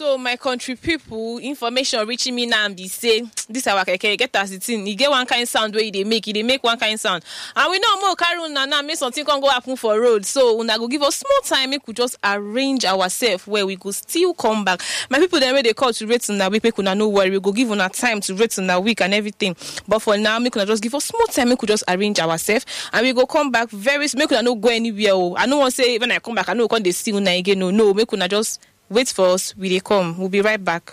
so my country people information reaching me now be say this our keke get as it in e get one kind sound wey e dey make e dey make one kind sound and we know more carry una now make something come go happen for road so una go give us small time make we just arrange ourselves where we go still come back my people dem wey dey call to rate una week make una no worry we go give una time to rate una week and everything but for now make una just give us small time make we just arrange ourselves and we go come back very soon make una no go anywhere o i no wan say when i come back i no go come dey see una again o no make una just wait for us we dey come we'll be right back.